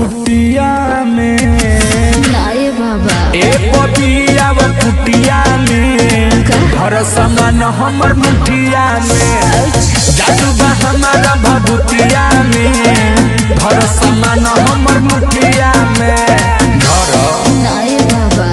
कुटिया में नाये बाबा ए पपिया व कुटिया में घर समान हमर मुठिया में जादू बा हमारा भभूतिया में घर समान हमर मुठिया में घर नाये बाबा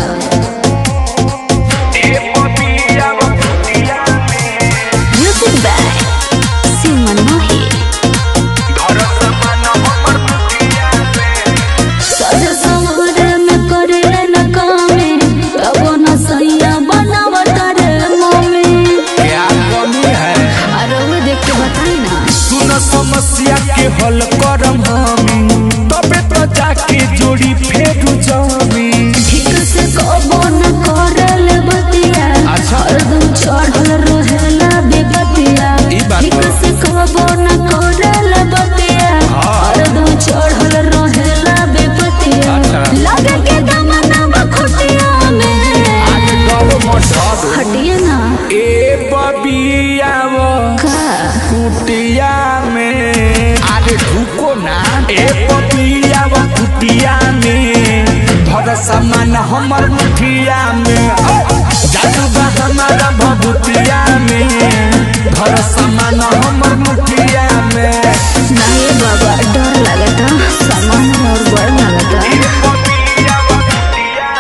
ए पपिया व कुटिया में म्यूजिक बाय सिमन मोही घर समान हमर मुठिया में सज सवरे में करे न कामे तब न सैया बनावट रे मम्मी क्या कमी है अरे वो देख के बताई ना सुन समस्या के हल करम हमी तबे तो जाके जोड़ी फेरू जमी ठीक से कबो न करल बतिया अच्छा। हरदम चढ़ल रहेला बेबतिया ई बात ठीक बा। से कबो न करल बतिया हाँ। हरदम चढ़ल रहेला बेबतिया अच्छा। लगे के दमना बखुटिया में आगे गलो मठर हटिए ना ए बबिया वो का कुटिया में आगे ढुको ना ए बबिया वो कुटिया में भर सामान हमर मुठिया में जादू बा हमारा भभूतिया में भर सामान हमर मुठिया में नहीं बाबा डर लगता सामान और बड़ लगता ए बबिया वो कुटिया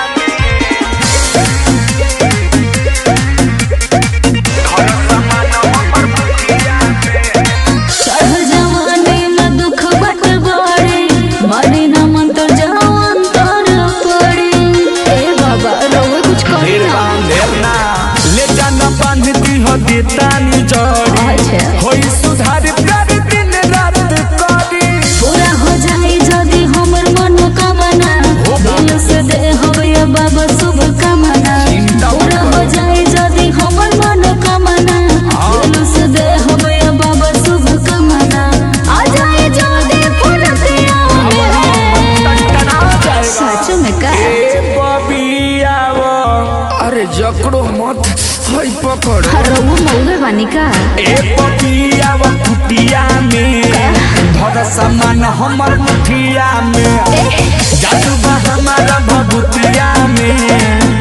घर समान हमर मुठिया में चढ़ जवानी में दुख बट बड़े मरे न मन तो जवान तर पड़े ए बाबा रोवे कुछ करी ढेर ना बांधेर ना ले जाना बांध दी हो देतानी जड़ी अच्छा। होई सुधार प्यार दिन रात करी पूरा हो जाए यदि हमर मनोकामना दिल से दे होवे बाबा शुभ कामना चिंता मत पूरा हो करो। जाए यदि हमर मनोकामना हाँ। दिल से दे होवे बाबा शुभ कामना आ जाए जल्दी फुलतिया में टना जाएगा सच में का ए बबिया वो अरे जकड़ो मत हई पकड़ रघु मौगे बानी का ए बबिया वो कुटिया में भर सामान हमर मुठिया में जादू बा हमारा भभूतिया में